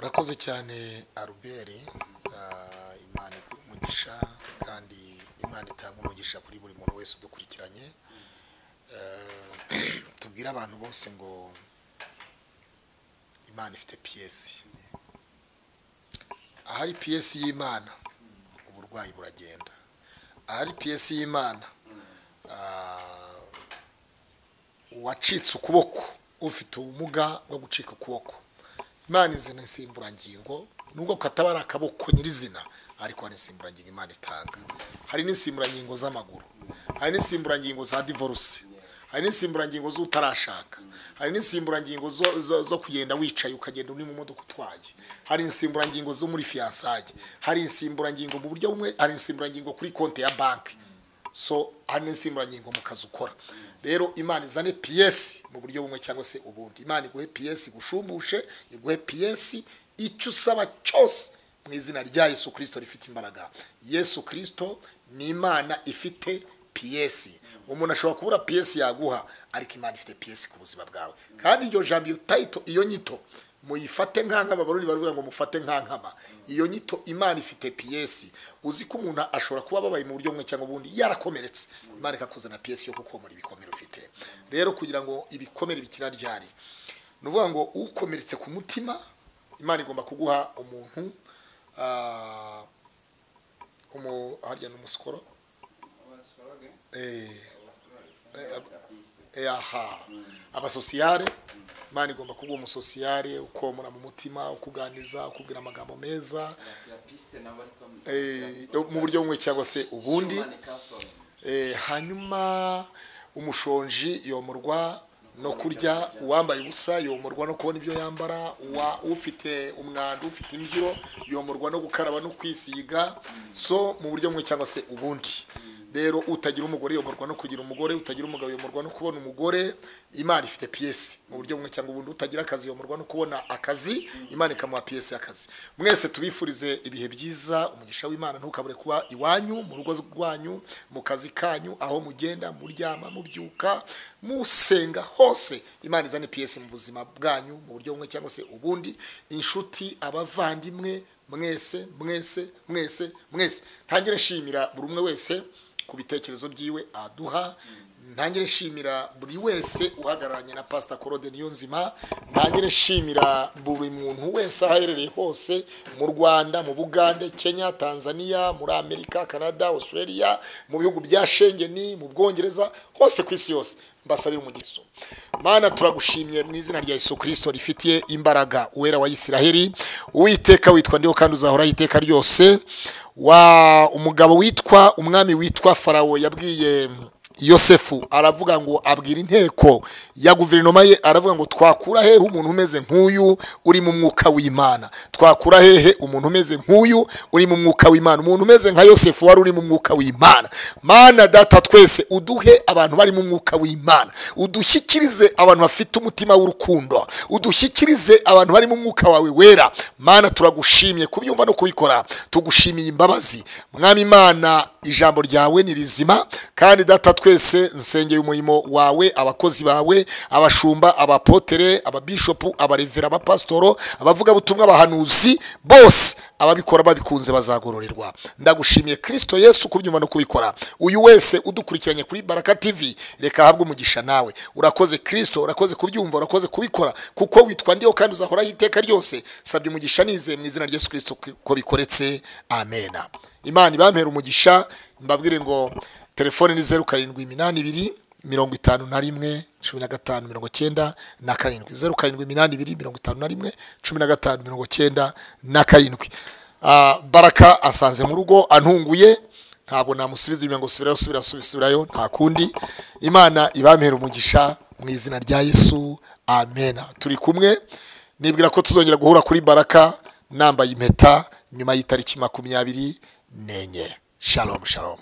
urakoze cyane aruberi Ah, imana iguha umugisha kandi imana itanga umugisha kuri buri muntu wese udukurikiranye Eh, tubwire abantu bose ngo imana ifite piyesi ahari piyesi y'imana uburwayi buragenda ahari piyesi y'imana ah, uwacitse ukuboko ufite ubumuga bwo gucika ukuboko imana izina insimburangingo nubwo kataba ari akaboko nyirizina ariko hari insimburangingo imana itanga hari n'insimburangingo z'amaguru hari n'insimburangingo za divorce hari n'insimburangingo z'utarashaka hari n'insimburangingo zo, zo, zo kugenda wicaye ukagenda uri mu modoka utwaye hari insimburangingo zo muri fiyansaye hari insimburangingo mu buryo bumwe hari insimburangingo kuri konti ya banki so hari n'insimburangingo mu kazi ukora rero imana izane piyesi mu buryo bumwe cyangwa se ubundi imana iguhe piyesi igushumbushe iguhe piyesi icyo usaba cyose mu izina rya yesu kirisito rifite imbaraga yesu kirisito ni imana ifite piyesi umuntu ashobora kubura piyesi yaguha ariko imana ifite piyesi ku buzima bwawe kandi iryo jambo iyo tayito iyo nyito muyifate nk'ankama abarundi baravuga ngo mufate nk'ankama iyo nyito imana ifite piyesi uzi ko umuntu ashobora kuba ababaye mu buryo bumwe cyangwa ubundi yarakomeretse imana ikakuzana piyesi yo kukomora ibikomere ufite rero kugira ngo ibikomere bikira ryari ni ukuvuga ngo ukomeretse ku mutima imana igomba kuguha umuntu ah, umu harya ni umusikoro eh, eh, eh, aha abasosiyare imana igomba kuguha umusosiyare ukomora mu mutima ukuganiriza ukubwira amagambo meza eh, mu buryo bumwe cyangwa se ubundi Eh, hanyuma umushonji yomorwa no kurya uwambaye ubusa yomorwa no kubona ibyo yambara uwa ufite umwanda ufite imbyiro yomorwa no gukaraba no kwisiga so mu buryo bumwe cyangwa se ubundi rero utagira umugore yomorwa no kugira umugore utagira umugabo yomorwa no kubona umugore imana ifite piyesi mu buryo bumwe cyangwa ubundi utagira akazi yomorwa no kubona akazi imana ikamuha piyesi y'akazi mwese tubifurize ibihe byiza umugisha w'imana ntukabure kuba iwanyu mu rugo rwanyu mu kazi kanyu aho mugenda muryama mubyuka musenga hose imana izane piyesi mu buzima bwanyu mu buryo bumwe cyangwa se ubundi inshuti abavandimwe mwese mwese mwese mwese ntangire nshimira buri umwe wese ku bitekerezo byiwe aduha ntangire nshimira buri wese uhagararanye na pasita korode niyo nzima ntangire nshimira buri muntu wese aho aherereye hose mu rwanda mu bugande kenya tanzania muri amerika canada australia mu bihugu bya shengeni mu bwongereza hose ku isi yose mbasabira umugisho mana turagushimye mu izina rya yesu kirisito rifitiye imbaraga uwera wa isiraheli uwiteka witwa ndiho kandi uzahoraho iteka ryose wa umugabo witwa umwami witwa farawo yabwiye yosefu aravuga ngo abwira inteko ya guverinoma ye aravuga ngo twakura hehe umuntu umeze nk'uyu uri mu mwuka w'imana twakura hehe umuntu umeze nk'uyu uri mu mwuka w'imana umuntu umeze nka yosefu wari uri mu mwuka w'imana mana data twese uduhe abantu bari mu mwuka w'imana udushyikirize abantu bafite umutima w'urukundo udushyikirize abantu bari mu mwuka wawe wera mana turagushimye kubyumva no kubikora tugushimiye imbabazi mwami imana ijambo ryawe ni rizima kandi data twese nsengeye umurimo wawe abakozi bawe abashumba abapotere ababishopu abarevera abapasitoro abavugabutumwa abahanuzi bose ababikora babikunze bazagororerwa ndagushimiye kirisito yesu kubyumva no kubikora uyu wese udukurikiranye kuri baraka tv reka ahabwe umugisha nawe urakoze kirisito urakoze kubyumva urakoze kubikora kuko witwa ndiho kandi uzahoraho iteka ryose sabye umugisha nizeye mu izina rya yesu kirisito ko bikoretse amena imana ibampera umugisha mbabwire ngo telefone ni zeru karindwi iminani ibiri mirongo itanu na rimwe cumi na gatanu mirongo cyenda na karindwi zeru karindwi iminani ibiri mirongo itanu na rimwe cumi na gatanu mirongo cyenda na karindwi Ah, baraka asanze mu rugo antunguye ntabwo namusubiza inyuma ngo subirayo subira subira, subirayo nta kundi imana ibampera umugisha mu izina rya yesu amena turi kumwe nibwira ko tuzongera guhura kuri baraka nambaye impeta nyuma y'itariki makumyabiri nenye shalom shalom